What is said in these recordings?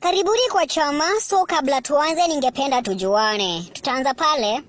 Karibuni kwa chama. So kabla tuanze, ningependa tujuane. Tutaanza pale.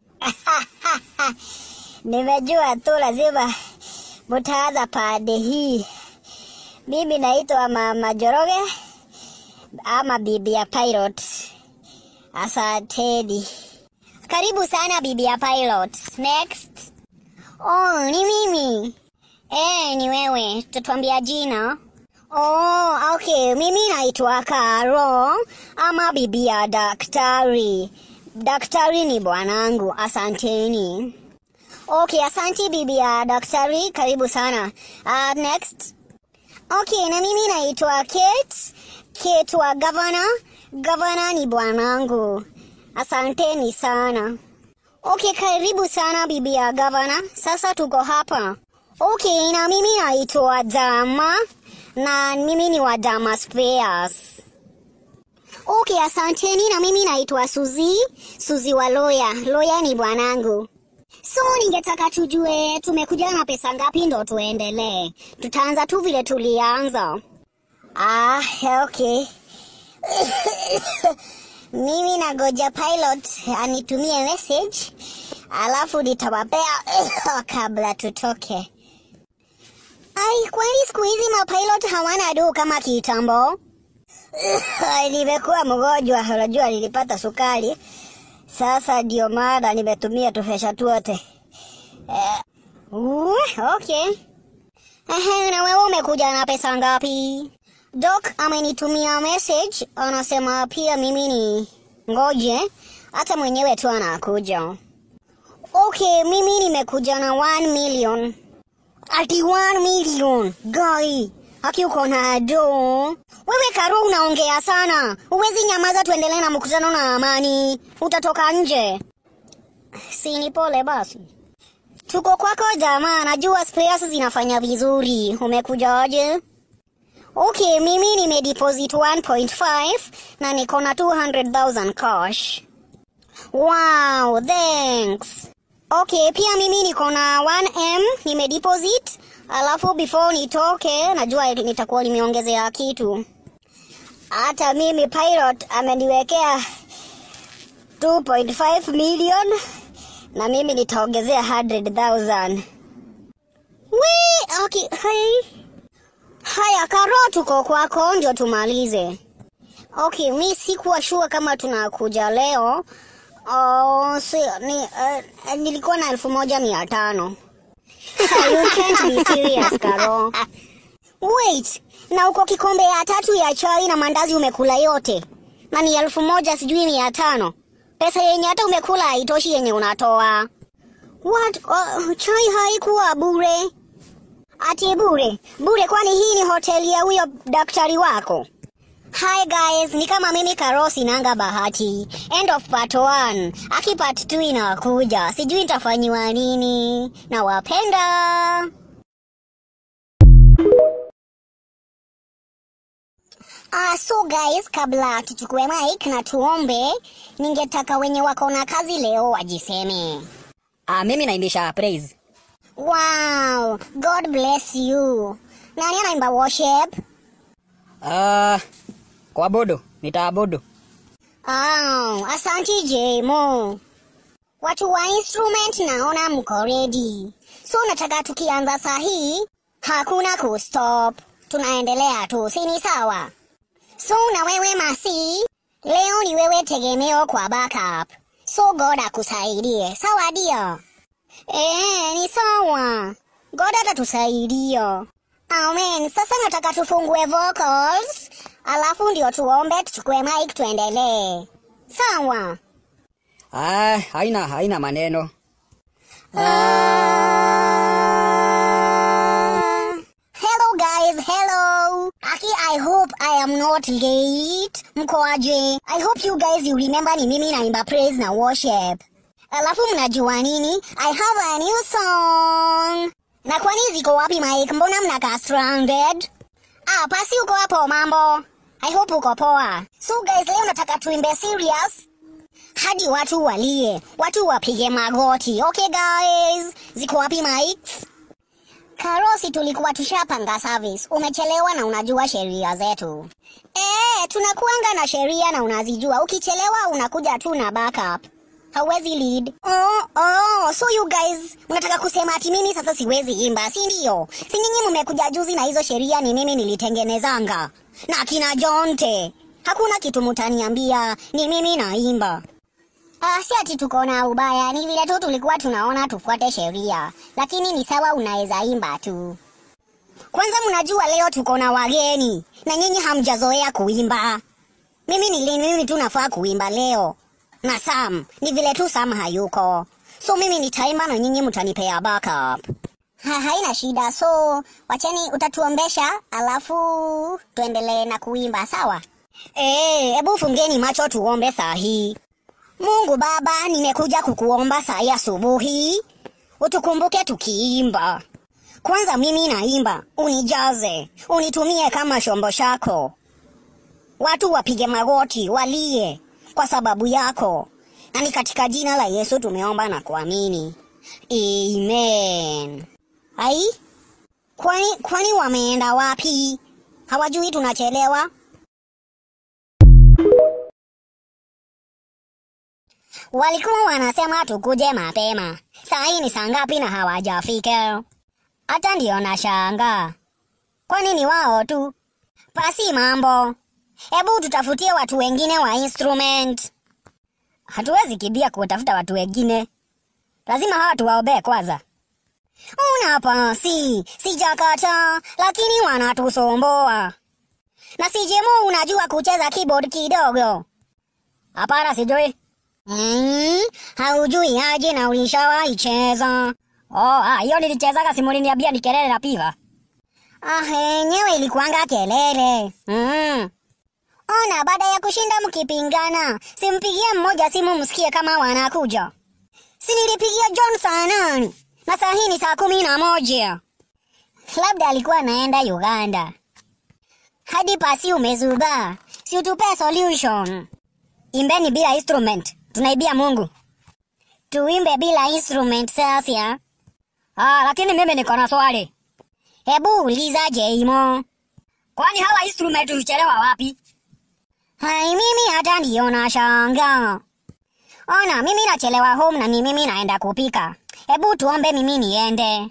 Nimejua tu lazima mutaanza pande hii. Mimi naitwa Mama Joroge ama bibi ya pilot. Asanteni. Karibu sana bibi ya pilot. Next. Oh, ni mimi. Eh, ni wewe. Tutatuambia jina. Oh, okay. Mimi naitwa Karo ama bibi ya daktari. Daktari ni bwanangu. Asanteni. Okay, asante bibi ya daktari. Karibu sana. Uh, next. Okay, na mimi naitwa Kate. Kate wa governor. Governor ni bwanangu. Asanteni sana. Okay, karibu sana bibi ya governor. Sasa tuko hapa. Okay, na mimi naitwa Dama na mimi ni wa Dama Spares. Okay, asanteni na mimi naitwa Suzi, Suzi wa Loya. Loya ni bwanangu. So ningetaka tujue tumekuja na pesa ngapi ndo tuendelee. Tutaanza tu vile tulianza. Ah, okay. Mimi nagoja pilot anitumie message alafu nitawapea kabla tutoke. Ai, kwani siku hizi mapilot hawana do kama kitambo? Nimekuwa mgonjwa, unajua nilipata sukari. Sasa ndio maana nimetumia tufesha tuote. Eh, uh, okay. Ehe, na wewe umekuja na pesa ngapi? Doc amenitumia message, anasema pia mimi ni ngoje, hata mwenyewe tu anakuja. Okay, mimi nimekuja na 1 million. Ati 1 million, guy. Haki uko na do. Wewe Karo unaongea sana. Uwezi nyamaza tuendelee na mkutano na amani. Utatoka nje. Si ni pole basi. Tuko kwako jamaa, najua spares zinafanya vizuri. Umekuja aje? Okay, mimi nimedeposit 1.5 na niko na 200,000 cash. Wow, thanks. Okay, pia mimi niko na 1M nimedeposit, alafu before nitoke najua nitakuwa nimeongezea kitu. Hata mimi pilot ameniwekea 2.5 million na mimi nitaongezea 100,000. We, okay, hai. Haya, Karo, tuko kwako ndio tumalize. Okay, mi sikuwa sure kama tunakuja leo. Oh, si, ni, uh, nilikuwa na elfu moja mia tano. you can't be serious, Karo. Wait, na uko kikombe ya tatu ya chai na mandazi umekula yote, na ni elfu moja sijui mia tano. Pesa yenye hata umekula haitoshi yenye unatoa. What? Uh, chai haikuwa bure? Ati bure? Bure kwani hii ni hoteli ya huyo daktari wako? Hi guys, ni kama mimi Karo sinanga bahati. End of part 1. Aki part 2 inakuja. Sijui nitafanyiwa nini. Nawapenda. Ah, so guys, kabla tuchukue mic na tuombe, ningetaka wenye wako na kazi leo wajiseme. Ah, mimi naimbisha praise. Wow, God bless you. Nani anaimba worship? Ah, kwa bodo, nitaabodo. Oh, asanti Jemo. Watu wa instrument naona mko ready. So nataka tukianza saa hii, hakuna kustop. Tunaendelea tu, si ni sawa? So na wewe Masi, leo ni wewe tegemeo kwa backup. So God akusaidie. Sawa dia? Eh, ni sawa. God atatusaidia. Amen. Sasa nataka tufungue vocals, alafu ndio tuombe, tuchukue mic tuendelee. Sawa? Ah, haina haina maneno. Uh, hello guys, hello. Aki, I hope I am not late. Mko aje? I hope you guys you remember ni mimi naimba praise na worship. Alafu mnajua nini? I have a new song. Na kwani ziko wapi mic? Mbona mnakaa stranded? Ah, pasi uko hapo mambo. I hope uko poa. So guys, leo nataka tuimbe serious hadi watu walie, watu wapige magoti. Okay guys, ziko wapi mics? Karosi, tulikuwa tushapanga service. Umechelewa na unajua sheria zetu. Eh, tunakuanga na sheria na unazijua. Ukichelewa unakuja tu na backup. Hauwezi lead. Oh, oh, so you guys mnataka kusema ati mimi sasa siwezi imba, si ndio? Si nyinyi mmekuja juzi na hizo sheria ni mimi nilitengenezanga. Na kina Jonte. Hakuna kitu mutaniambia, ni mimi naimba. Ah, si ati tuko na ubaya, ni vile tu tulikuwa tunaona tufuate sheria, lakini ni sawa, unaweza imba tu. Kwanza mnajua leo tuko na wageni na nyinyi hamjazoea kuimba. Mimi ni mimi tu nafaa kuimba leo na Sam, ni vile tu Sam hayuko, so mimi nitaimba na nyinyi mtanipea backup. Ha, haina shida, so wacheni, utatuombesha alafu tuendelee na kuimba, sawa? Eh, hebu fungeni macho tuombe saa hii. Mungu Baba, nimekuja kukuomba saa hii asubuhi, utukumbuke tukiimba. Kwanza mimi naimba, unijaze, unitumie kama chombo chako. Watu wapige magoti, walie kwa sababu yako, na ni katika jina la Yesu tumeomba na kuamini, amen. Ai, kwani kwani wameenda wapi? Hawajui tunachelewa? Walikuwa wanasema tukuje mapema. Saa hii ni saa ngapi na hawajafika? Hata ndio nashangaa. Kwani ni wao tu? Pasi mambo. Hebu tutafutie watu wengine wa instrument. Hatuwezi kibia kutafuta watu wengine. Lazima hawa tuwaombee kwanza. Una pasi, sijakata, lakini wanatusomboa. Na sijemo unajua kucheza keyboard kidogo. Hapana, sijui. Mm, haujui aje na ulishawahi cheza. Oh, ah, hiyo nilichezaga simu uliniambia ni kelele na piva. Ah, yenyewe ilikuanga kelele. Mm. Ona, baada ya kushinda mkipingana, simpigie mmoja simu msikie kama wanakuja. Si nilipigia John saa nane na saa hii ni saa kumi na moja. Labda alikuwa anaenda Uganda. Hadi pasi umezuba, si utupe solution. Imbeni bila instrument, tunaibia Mungu. Tuimbe bila instrument sasa. Ah, lakini mimi niko na swali. Hebu uliza Jeimo. Kwani hawa instrument huchelewa wapi? Hai, mimi hata ndio nashangaa. Ona, mimi nachelewa home na ni mimi naenda kupika. Hebu tuombe mimi niende.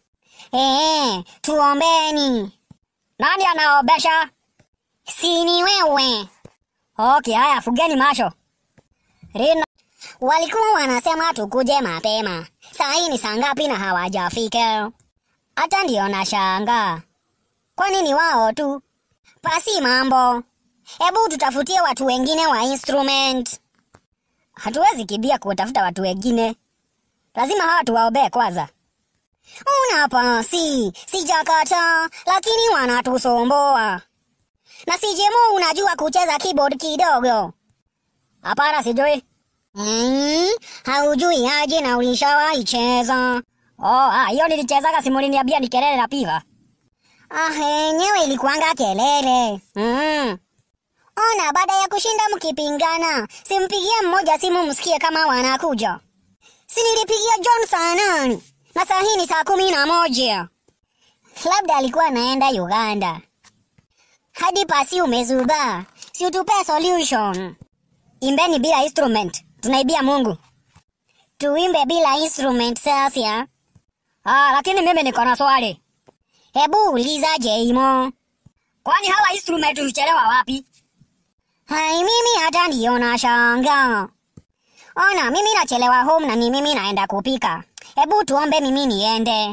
Eh, tuombeni. Nani anaobesha? Si ni wewe. Okay, haya fugeni macho. Rina. Walikuwa wanasema tukuje mapema. Saa hii ni saa ngapi na hawajafika? Hata ndio nashangaa. Kwani ni wao tu? Pasi mambo. Hebu tutafutie watu wengine wa instrument. Hatuwezi kibia kutafuta watu wengine. Lazima hawa tuwaombee kwanza. Una pasi, sijakata, lakini wanatusomboa. Na sijemo unajua kucheza keyboard kidogo. Hapana, sijui. Mm, haujui aje na ulishawahi cheza. Oh, ah, hiyo nilichezaga simu uliniambia ni kelele na piva. Ah, yenyewe ilikuanga kelele. Mm. Ona, baada ya kushinda mkipingana, simpigie mmoja simu msikie kama wanakuja. Si nilipigia John saa nane na saa hii ni saa kumi na moja. Labda alikuwa anaenda Uganda. Hadi pasi umezuba, si utupe solution. Imbeni bila instrument, tunaibia Mungu. Tuimbe bila instrument sasa. Ah, lakini mimi niko na swali. Hebu uliza Jeimo. Kwani hawa instrument huchelewa wapi? Hai, mimi hata ndio nashangaa. Ona, mimi nachelewa home na ni mimi naenda kupika. Hebu tuombe mimi niende.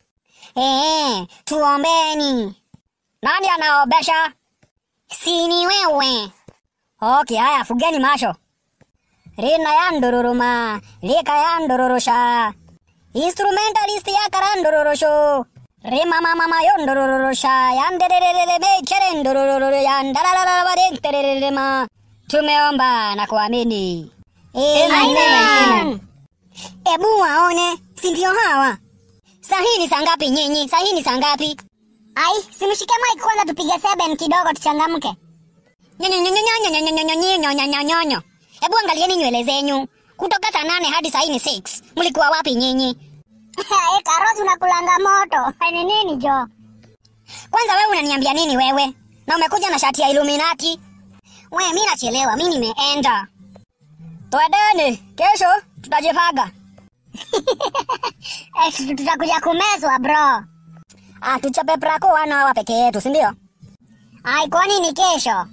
Eh, tuombeni. Nani anaobesha? Si ni wewe. Okay, haya fugeni macho. Rina ya ndururuma, lika ya ndururusha. Instrumentalist ya karandururusho. Rima mama mama yo ndururusha, yandererere me chere ndurururu ya ndalalala badentererema. Tumeomba na kuamini. Amen. Ebu waone, si ndio hawa? Saa hii ni saa ngapi nyinyi? Saa hii ni saa ngapi? Ai, simshike mic kwanza tupige seven kidogo tuchangamke. Nyonyonyonyonyonyonyonyonyonyonyonyonyonyo. Hebu angalieni nywele zenyu. Kutoka saa nane hadi saa hii ni six. Mlikuwa wapi nyinyi? Eh, Karosi unakulanga moto. Ni nini jo? Kwanza wewe unaniambia nini wewe? Na umekuja na shati ya Illuminati? We, mimi nachelewa, mimi nimeenda. Twendeni, kesho tutajipanga. Eh, tutakuja kumezwa bro. Ah, tuchape prako wana hawa peke yetu, si ndio? Ai, kwani ni kesho?